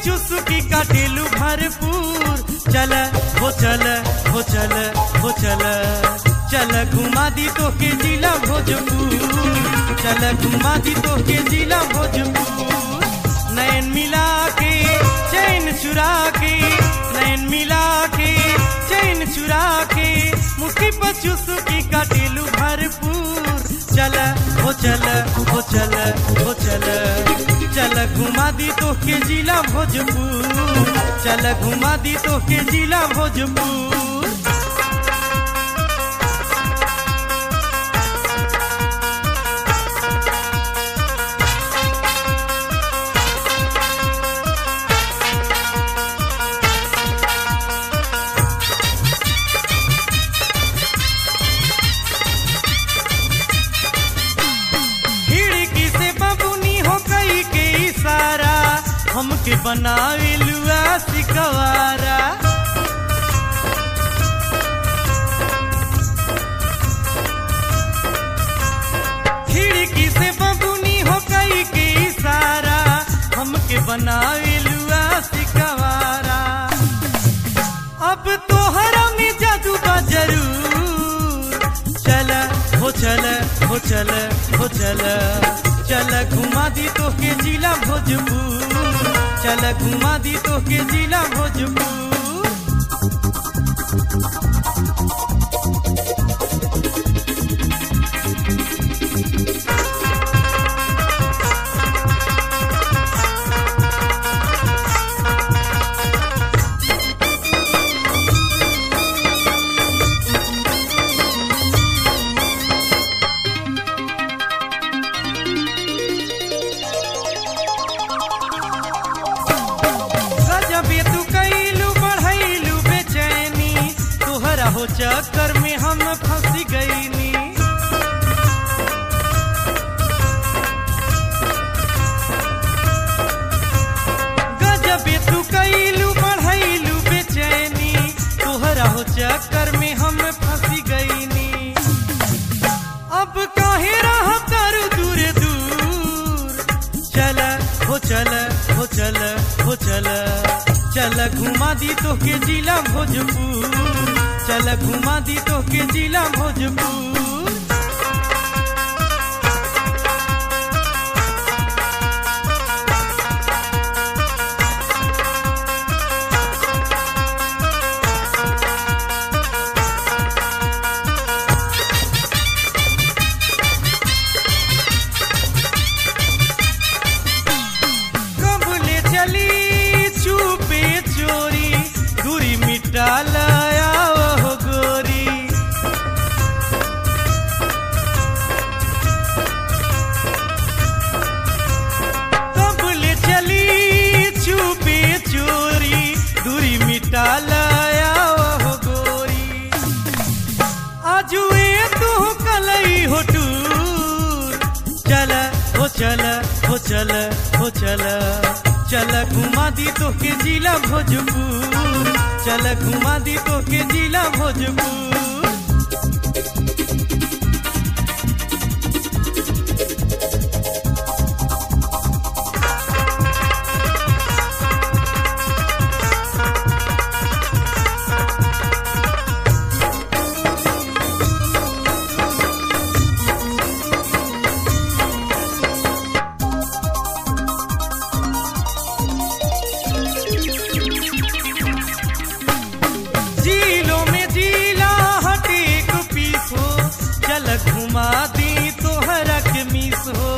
चुसकी काटेलू भरपूर चल हो चल हो चल हो चल चल घुमा दी तो के जिला भोजपुर चल घुमा दी तो के जिला भोजपुर नैन मिला के चैन चुरा के नैन मिला के चैन चुरा के मुस्की पर चुसकी काटेलू भरपूर चल हो चल हो चल हो चल चल घुमा दी तो के जिला भोजपुर चल घुमा दी तो के जिला भोजपुर खिड़की से बबुनी हो कई के इशारा हमके बनावे लुआ सिकवारा खिड़की से बबुनी हो कई के इशारा हमके बनावे लुआ सिकवारा अब तोहरा में जादू बा जरूर चल हो चल हो चल हो चल चल घुमा दी तो के जिला भोजपुर चल घुमा दी तो के जिला भोजपुर गजबे तू कैलू बढ़ैलू बेचैनी तोहरा हो चक्कर में हम फंस गईनी गजबे तू कैलू बढ़ैलू बेचैनी तोहरा हो चक्कर में हम फंस गईनी अब काहे रह तारू दूर दूर चल हो चल हो चल हो चल चल घुमा दी तो के जिला भोजपुर चल घुमा दी तो के जिला भोजपुर कबले चली चुपे चोरी दूरी मिटा लाया हो गोरी कबले चली चुपे चोरी दूरी मिटा लाया हो गोरी आजुए तू कलई हो टूर चल हो चल हो चल हो चल चल घुमा दी तो के जिला भोजपुर चल घुमा दी तो के जिला भोजपुर झीलों में झीला हटे एक पीस हो चल घुमा दी तो हरक मिस हो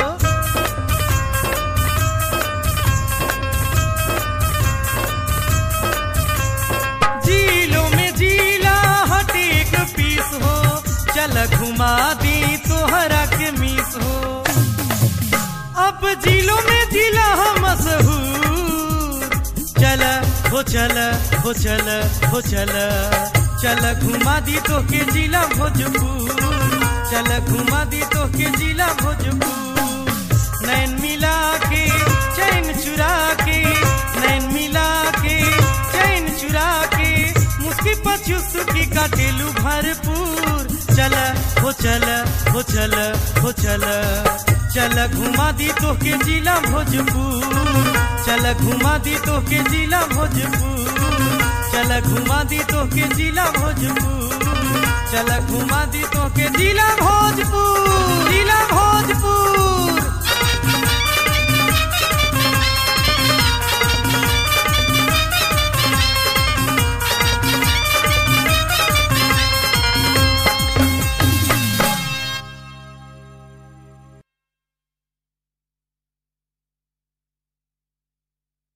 झीलों में झीला हटे एक पीस हो चल घुमा दी तो हरक मिस हो अब झीलों में झीला हम मशहूर चल हो चल हो चल हो चल चल घुमा दी तो के जिला भोजपुर चल घुमा दी तो के जिला भोजपुर नैन मिला के चैन चुरा के नैन मिला के चैन चुरा के मुस्की पचू सुखी काटेलू भरपूर चल हो चल हो चल हो चल चल घुमा दी तो के जिला भोजपुर चल घुमा दी तो के जिला भोजपुर चल घुमा दी तो के जिला भोजपुर चल घुमा दी तो के जिला भोजपुर